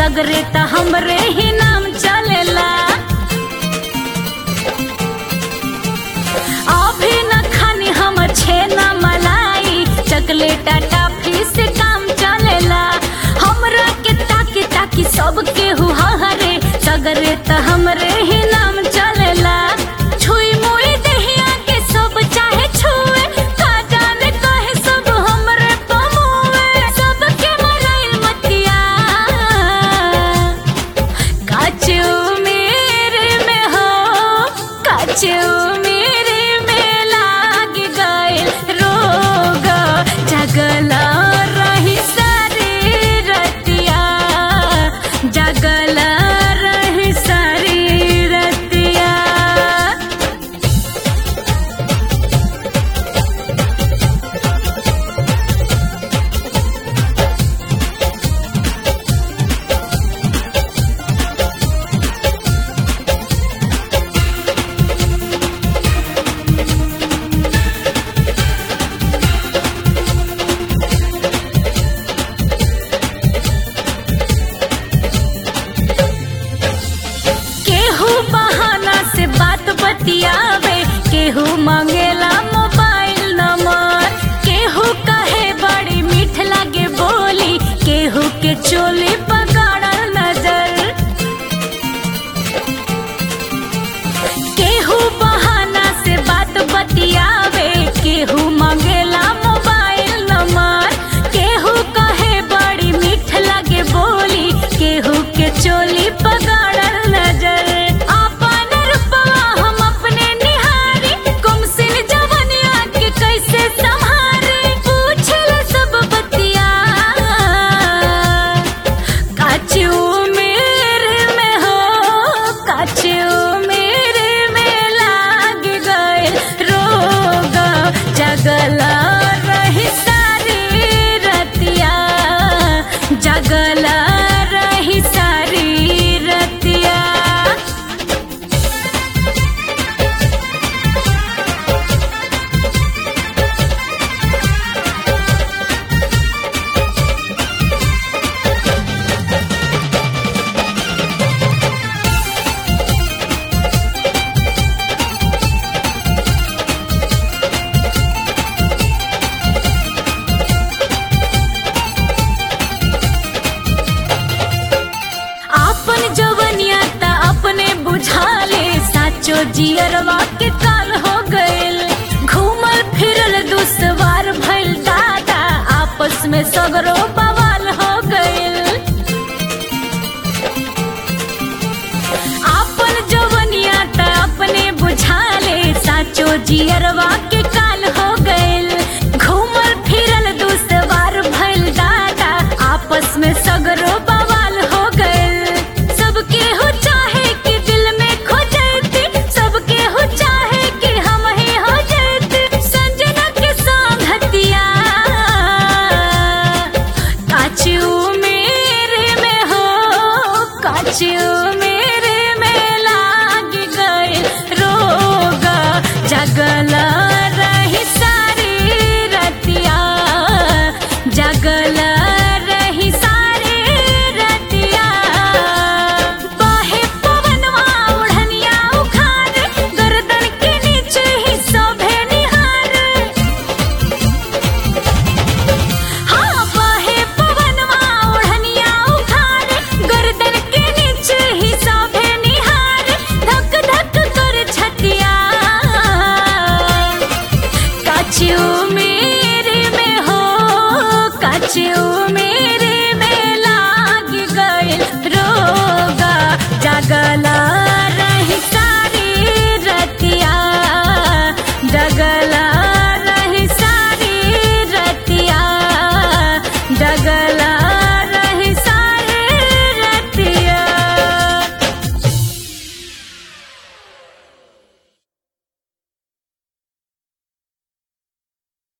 सगरे त हमरे ही नाम चलेला अभी न खानी हम छेना मलाई चकलेटा टाफी से काम चलेला हमरा के ताकी ताकी सबके हुआ हरे सगरे त हमरे ही नाम चलेला छुई मुई दहिया के सब चाहे छुए का जाने कहे सब हमरे पमुए सबके मराइल मतिया काचू मेरे में हो काचू मेरे में लाग गए रोग जगला रही सारी रतिया जगला रही सारी रतिया केहू बहाना से बात बतियावे केहू मांगेला मोबाइल नंबर केहू कहे बड़ी मीठ लागे बोली केहू के चोली पकड़ल नजर केहू बहाना से बात बतियावे केहू मांगेला मोबाइल नंबर केहू कहे बड़ी मीठ लागे बोली केहू के चोली पकड़ल नजर आपन रूपवा हम अपने निहारी गुमसिन जवनिया के कैसे संहारे पूछल सब बतिया काचू मेरे में हो काचू मेरे में लाग गए रोग जगला रही सारी रतिया जगला रही सारी रतिया आपन जवनिया त अपने बुझाले साचो जियरवा के काल हो गइल घूमल फिरल दुसवार भइल दादा आपस में सगरो बवाल हो गइल आपन जवनिया त अपने बुझाले साचो जियरवा के काल हो गइल घूमल फिरल दुसवार भइल दादा आपस में सगरो बवाल हो गइल सबके हो चाहे कि दिल में खो जाती सबके हो चाहे कि हम ही हो जाती संजना के संगतिया काचू मेरे में हो काचू मेरे में लाग गए रोग जगला रही सारी रतिया जगला रही सारी रतिया बाहे पवनवा ओढ़निया उखाड़ गर्दन के नीचे ही शोभे निहार हाँ बाहे पवनवा ओढ़निया उखाड़ गर्दन के नीचे ही शोभे निहार धक धक कर छतिया काचू मेरे में हो काचू मेरे